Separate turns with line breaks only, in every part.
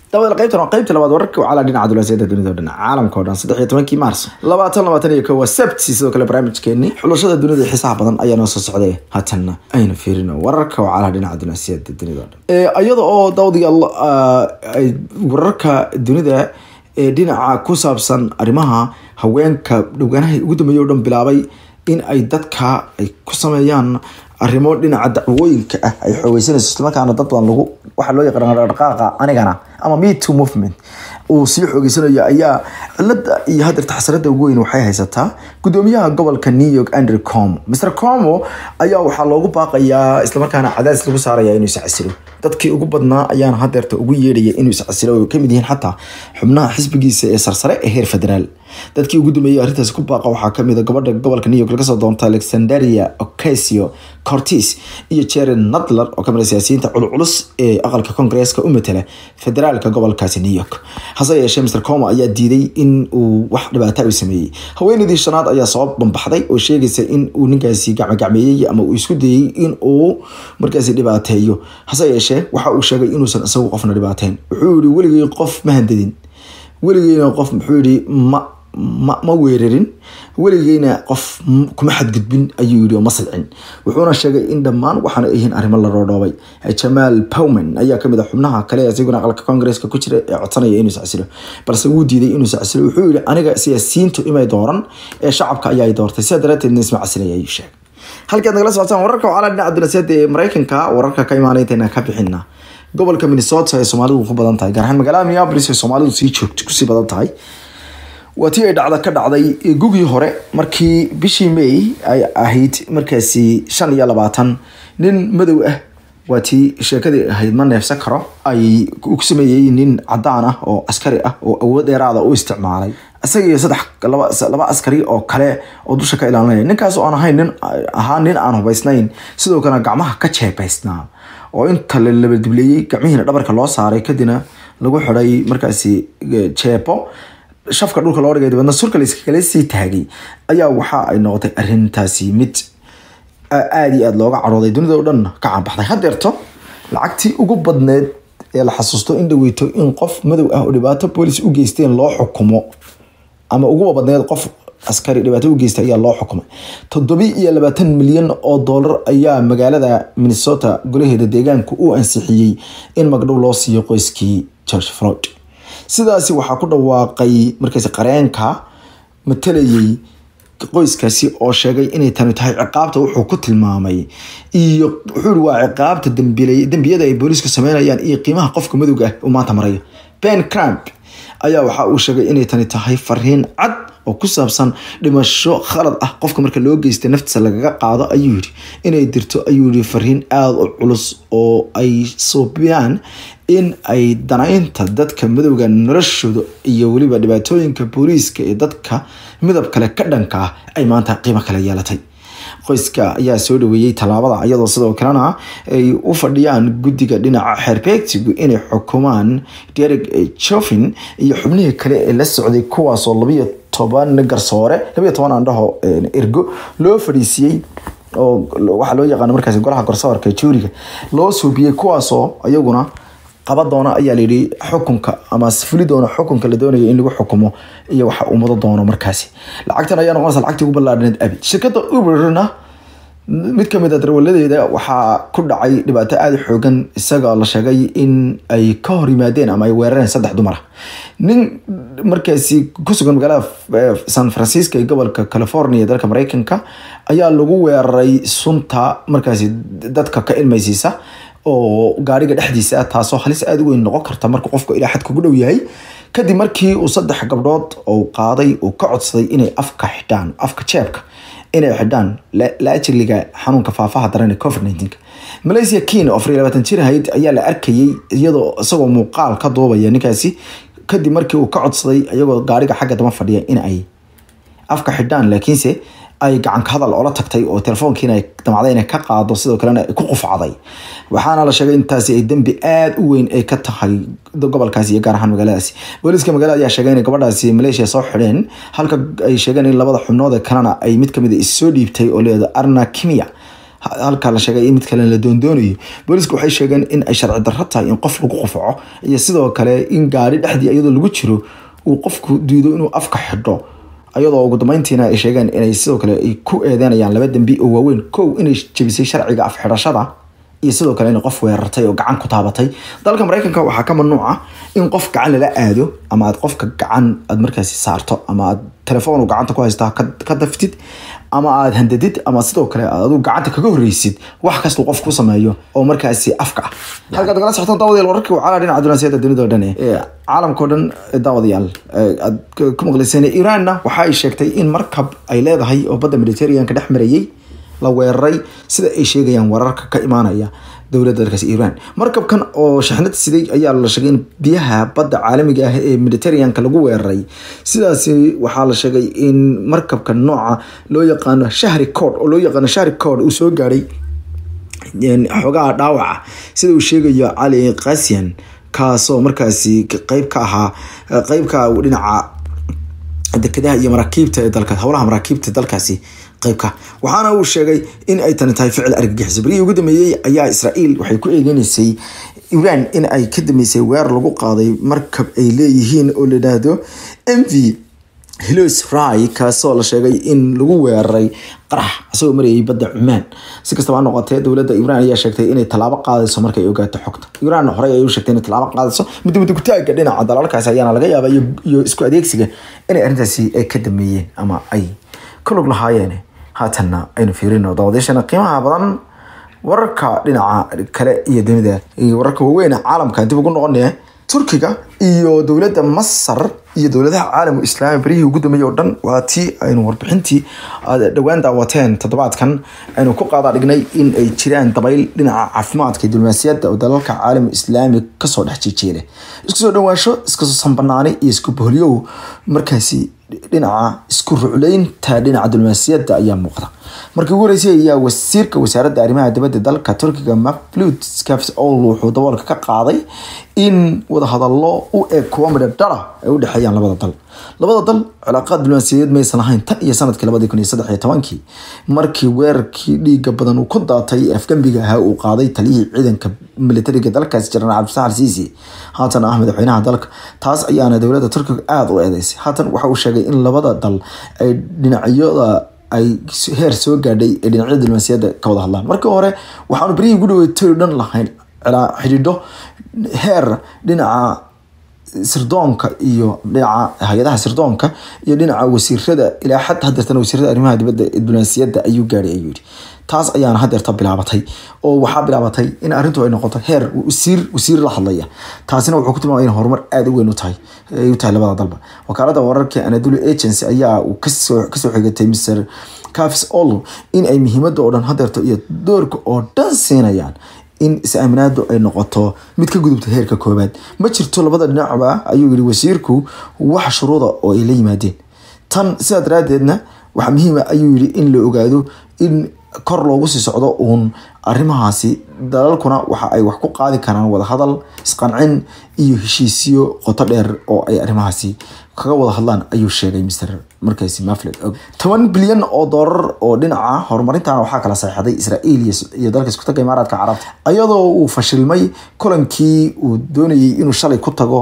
dabada qaybtan waa qaybta labaad wararka wacala dhinaca dulasiyada dunida o dhan caalamka o dhan saddex iyo tobankii maarso labaatan labaatan iyo kow waa sabti sidoo kale barnaamijkeeni xulashada dunida iyo xiisaha badan ayaa noo soo socday haatanna aynu fiirino wararka wacala dhinaca dulasiyada dunida o dhan iyada oo dawdiyaal wararka dunida ee dhinaca ku saabsan arrimaha haweenka dhowgaanaha ugu dambeeyay o dhan bilaabay in ay dadka ay ku sameeyaan arrimo dhinaca dacwooyinka ah ay xoogeysanayso islamarkaana dad badan lagu waxaa loo yaqaan dhaqdhaqaaqa anigana ama me too movement uu sii xoogeysanayo ayaa cilada iyo hadeerta xasarada ugu weyn waxay haysataa gudoomiyaha gobolka new york andrew como mr como ayaa waxaa loogu baaqayaa islamarkaana cadaadis lagu saaraya inuu iscasilo dadkii ugu badnaa ayaana hadeerta ugu yeedhaya inuu iscasilo oo kamid yihiin xataa xubnaha xisbigiisa ee sarsare ee heer federaal dadkii ugu dambeeyay arrintaas ku baaqa waxaa kamid a gabadha gobolka new york laga soo doonta alexanderia ocasio cortis iyo jeren nadler oo kamid a siyaasiyiinta culculus ee aqalka koongareeska u matala federaalka gobolkaasi new york hase yeeshee mr como ayaa diiday in uu wax dhibaata u sameeyey haweeneydii shanaad ayaa soo bambaxday oo sheegaysa in uu ninkaasi gacmogacmeeyey ama uu isku dayey in uu markaasi dhibaateeyo hase yeeshee waxa uu sheegay inuusan isagu qofna dhibaateyn wuxuu yihi weligii qof ma handadin weligiina qof muxuu yihi ma ma ma weerarin weligeyna qof kuma xadgudbin ayuu yidhi oo ma silcin wuxuuna sheegay in dhammaan waxaana yihiin arrimo la roodhoobay jamaal powman ayaa kamid a xubnaha kale isaguna aqalka koongareeska ku jira ee codsanaya inuu iscasilo balse wuu diiday inuu iscasilo wuxuu yihi aniga siyaasiyiintu imay dooran ee shacabka ayaa doortay sidaa daraateedna isma casilaya ayuu sheegay halkaad nagala socotaan wararka wacala dhinaca dulasiyada ee mareykanka wararka ka imaanay intayna ka bixina gobolka minnesota ee soomaalidu ku badan tahay gaar ahaan magaalada minneapolis ee soomaalidu sii joogto kusii badan tahay waa tii ay dhacda ka dhacday gugii hore markii bishii may ay ahayd markaasi shan iyo labaatan nin madow ah waa tii sheekadii ahayd ma neefsan karo ay ku sameeyey nin cadaan ah oo askari ah oo awood dheeraada u isticmaalay isaga iyo saddex laba askari oo kale oo dusha ka ilaalinaya ninkaas oo aan ahayn nin ahaa nin aan hubaysnayn sidoo kalena gacmaha ka jeebaysnaa oo inta la labadibleeyey gacmihiina dhabarka loo saaray kadibna lagu xiday markaasi jeebo shafka dhulka loo dhigay dabeedna surka layskakala sii taagay ayaa waxa ay noqotay arrintaasi mid aada iyo aada looga carooday dunida o dhan ka caanbaxday hadeerto lacagtii ugu badneed ee la xasuusto in dhaweyto in qof madow ah oo dhibaato boolis u geysteen loo xukumo ama uguba badneed qof askari dhibaato u geystay ayaa loo xukumay toddobi iyo labaatan milyan oo doolar ayaa magaalada minnesota golaheeda deegaanka u ansixiyey in magdhow loo siiyo qoyskii george floyd sidaasi waxaa ku dhawaaqay markaasi qareenka matalayay qoyskaasi oo sheegay inay tani tahay ciqaabta wuxuu ku tilmaamay iyo wuxuu i waa ciqaabta dembiyada ay booliisku sameynayaan iyo qiimaha qofka madowga ah uu maanta marayo ben cramp ayaa waxa uu sheegay inay tani tahay fariin cad oo ku saabsan dhimasho khalad ah qofka marka loo geysta naftiisa lagaga qaado ayuu yidhi inay dirto ayuu yihi fariin aada u culus oo ay soobiyaan in ay danaynta dadka madowga noloshooda iyo weliba dhibaatooyinka booliiska ee dadka midab kale ka dhanka ah ay maanta qiimo kale yeelatay qoyska ayaa soo dhaweeyey tallaabada iyadoo sidoo kalena ay u fadhiyaan guddiga dhinaca xeerbeegtigu inay xukumaan derek jofin iyo xubnihii kale ee la socday kuwaasoo labiyo toban garsoore labiyo toban andhaho ergo loo fadhiisiyey oo waxaa loo yaqaano markaasi golaha garsoorka juuriga loo suubiyey kuwaasoo iyaguna qaba doona ayaa layidhi xukunka ama fuli doona xukunka la doonayo in lagu xukumo iyo waxa uu mudo doono markaasi lacagtan ayaa noqonaysa lacagtii ugu ballaadhaneed abid shirkadda uberna mid kamid a darwaladeeda waxaa ku dhacay dhibaato aada xoogan isaga la sheegay in ay ka hor yimaadeen ama ay weerareen saddex dumara nin markaasi kusugan magaalada san francisco ee gobolka california ee dalka mareykanka ayaa lagu weeraray sunta markaasi dadka ka ilmaysiisa oo gaariga dhexdiisa taasoo halis aada u weyn noqon karta marka qofku ilaa xad kugu dhow yahay kadib markii uu saddex gabdhood uu qaaday uu ka codsaday inay afka xidhaan afka jeebka inay xidhaan laajiliga xanuunka faafaha daran ee covid nineteen malaysia kin oo afar iyo labaatan jir ahayd ayaa la arkayay iyadoo isagoo muuqaal ka duubaya ninkaasi kadib markii uu ka codsaday iyagoo gaariga xagga dama fadhiya in ay afka xidhaan laakiinse ay gacanka hadal oola tagtay oo telefoonkiina ay damacday inay ka qaado sidoo kalena ku qufacday waxaana la sheegay intaasi ay dembi aada u weyn ay ka tahay gobolkaasi iyo gaar ahaan magaaladaasi booliiska magaalada ayaa sheegay inay gabadhaasi maleeshiya soo xidheen halka ay sheegeen in labada xubnood ee kalena ay mid kamid a issoo dhiibtay oo leeda arna kimia halkaa la sheegay in mid kale la doondoonayo booliisku waxay sheegeen in ay sharci darro tahay in qof lagu qufaco iyo sidoo kale in gaari dhexdii iyadoo lagu jiro uu qofku diido inuu afka xidho ayadoo ugu dambeyntiina ay sheegeen inay sidoo kale ay ku eedeynayaan laba dembi oo waaweyn kow inay jebisay sharciga afxidhashada iyo sidoo kale inay qof weerartay oo gacan ku taabatay dalka mareykanka waxaa ka mamnuuca in qof gacan lala aado ama aad qofka gacan aad markaasi saarto ama aad telefoon uu gacanta ku haystaa ka daftid ama aad handadid ama sidoo kale aad adigu gacanta kaga horreysid wax kastuu qof ku sameeyo oo markaasi afka ah halkaad nagala socotaan daawadayaal wararkii wacala dhinaca dunaasiyada dunida oo dhan ee caalamkao dhan daawadayaal aad ku maqlayseen iiraanna waxa ay sheegtay in markab ay leedahay oo badda mediterraneanka dhex marayay la weeraray sida ay sheegayaan wararka ka imaanaya dowladda dalkaas iiraan markabkan oo shaxnad siday ayaa la sheegay in biyaha badda caalamiga ah ee mediterraneanka lagu weeraray sidaasi waxaa la sheegay in markabka nooca loo yaqaano shahri cod oo loo yaqaano shahri cod uu soo gaadhay xogaha dhaawaca sida uu sheegayo cali kasian kaasoo markaasi qeyb ka ahaa qeybka dhinaca dekedaha iyo maraakiibta ee dalka howlaha maraakiibta dalkaasi qeybka waxaana uu sheegay in ay tani tahay ficil argagixiso berihii ugu dambeeyey ayaa israael waxay ku eegeynaysay iran in ay ka dambeysay weerar lagu qaaday markab ay leeyihiin oo la yidhaahdo m v hilos ry kaasoo la sheegay in lagu weeraray qarax isagoo marayay badda cumaan si kastaba ha noqotee dowladda iiraan ayaa sheegtay inay tallaabo qaadayso markay ogaato xogta iiraan horey ay u sheegtay inay tallaabo qaadayso midda kutaaga dhinaca dalalkaasi ayaana laga yaaba iyo isku adeegsiga inay arrintaasi ay ka dameeyeen ama ay ka log lahaayeen haatanna aynu fiirino dawadeeshana qiimaha badan wararka dhinaca kale iyo dunida iyo wararka waaweyn caalamka dib ugu noqonaya turkiga iyo dowladda masar iyo dowladaha caalamu islaami berihii ugu dambeeyey oo dhan waa tii aynu warbixintii dhowaan daawateen toddobaadkan aynu ku qaada dhignay in ay jiraan dabayl dhinaca caafimaadka iyo diblomaasiyadda oo dalalka caalamu islaami kasoo dhex jeejeeda isku soo dhawaansho iskasoo sanbanaani iyo isku boholyow markaasi dhinaca isku rucleynta dhinaca diblomaasiyadda ayaa muuqda markii ugu horeysay ayaa wasiirka wasaaradda arrimaha dibadda dalka turkiga maflut scafs ol wuxuu daboolka ka qaaday in wadahadallo u eg kuwa midha dhara ay u dhexeeyaan labada dal labada dal cilaaqaad diblomaasiyadeed maysan lahayn tan iyo sanadkii labadii kun iyo saddex iyo tobankii markii weerarkii dhiiga badan uu ku daatay afgembiga ahaa uu qaaday taliyihii ciidanka militariga dalkaasi jenaraal cabdisaxal siisi haatan ah madaxweynaha dalka taas ayaana dowladda turkiga aada u eedeysay haatan waxa uu sheegay in labada dal ay dhinacyada ay heer soo gaadhay ee dhinacyada diblomaasiyadda ka wada hadlaan markii hore waxaanu berihii ugu dhaweytay dhan lahayn xidhiidho heer dhinaca sirdoonka iyo dhinaca hay-adaha sirdoonka iyo dhinaca wasiirada ilaa xad hadeertana wasiirada arrimaha dibadda ee diblomaasiyadda ayuu gaadhay ayuu yidhi taas ayaana hadeerta bilaabatay oo waxaa bilaabatay in arrintu ay noqoto heer wasiir wasiir la hadlaya taasina wuxuu ku tilmaamay in horumar aada u weyn u tahay ay u tahay labada dalba wakaalada wararka anadolu agency ayaa uu kasoo kasoo xigatay mr cafis olo in ay muhiimadda oo dhan hadeerto iyo doorka oo dhan siinayaan in is-aaminaadu ay noqoto mid ka gudubta heerka koobaad ma jirto labada dhinacba ayuu yihi wasiirku wax shuruuda oo ay la yimaadeen tan sidaa daraadeedna waxaa muhiima ayuu yihi in la ogaado in kor loogu sii socdo uun arrimahaasi dalalkuna waxa ay wax ku qaadi karaan wadahadal isqancin iyo heshiisyo qoto dheer oo ay arrimahaasi kaga wada hadlaan ayuu sheegay mr markaasi mafled toban bilyan oo doolar oo dhinaca horumarintan waxaa kala saxeixday israael iyo dalka iskutaga imaaraadka carabta ayadoo uu fashilmay kulankii uu doonayay inuu shalay ku tago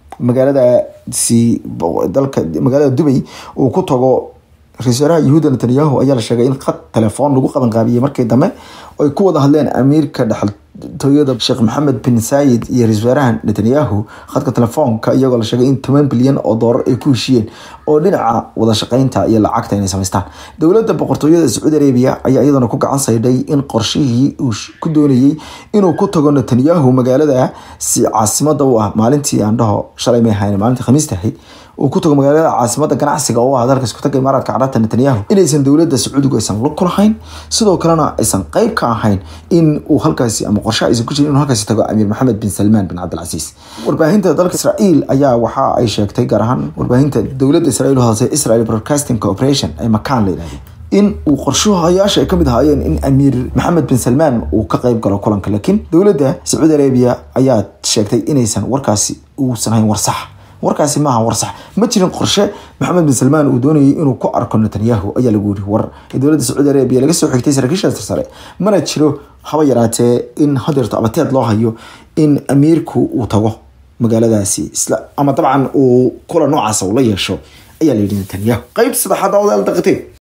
magaaladaasi dalka magaalada dubay uu ku tago ra-isul wasaaraha yahuuda netanyahu ayaa la sheegay in khad telefoon lagu qabanqaabiyey markii dambe ay ku wada hadleen amiirka dhexaltooyada sheekh maxamed bin saayid iyo ra-isul wasaaraha netanyahu khadka telefoonka iyagoo la sheegay in toban bilyan oo doolar ay ku heshiyeen oo dhinaca wada shaqeynta iyo lacagta inay samaystaan dowladda boqortooyada sacuudi arabia ayaa iyadana ku gacan saydhay in qorshihii uu ku doonayey inuu ku tago netanyahu magaalada si caasimada u ah maalintii aan dhaho shalay may ahayn maalintii khamiista ahayd uu ku tago magaalada caasimada ganacsiga oo ah dalka iskutaga imaaraadka carabta netanyahu inaysan dowladda sacuudigu aysan lug ku lahayn sidoo kalena aysan qeyb ka ahayn in uu halkaasi ama qorshe aysan ku jirin inuu halkaasi tago amiir maxamed bin salmaan bin cabdilcasiis warbaahinta dalka israael ayaa waxa ay sheegtay gaar ahaan warbaahinta dowladda israel u hadasay israel broadcasting corporation ee makaan la yidhahdo in uu qorshahayaasha ay kamid ahaayeen in amiir maxamed bin salmaan uu ka qeyb galo kulanka laakiin dowladda sacuudi arabia ayaa sheegtay inaysan warkaasi uusan hayn war sax warkaasi maaha war sax ma jirin qorshe maxamed bin salmaan uu doonayay inuu ku arko netanyahu ayaa lagu yiri war ee dowladda sacuudi arabiya laga soo xigtay saraakiisha sare mana jiro haba yaraatee in hadeerto abateed loo hayo in amiirku uu tago magaaladaasi isla ama dabcan uu kula noocaasa ula yeesho ayaa la yidhi netanyahu qeyb saddexaad odaal daqiteen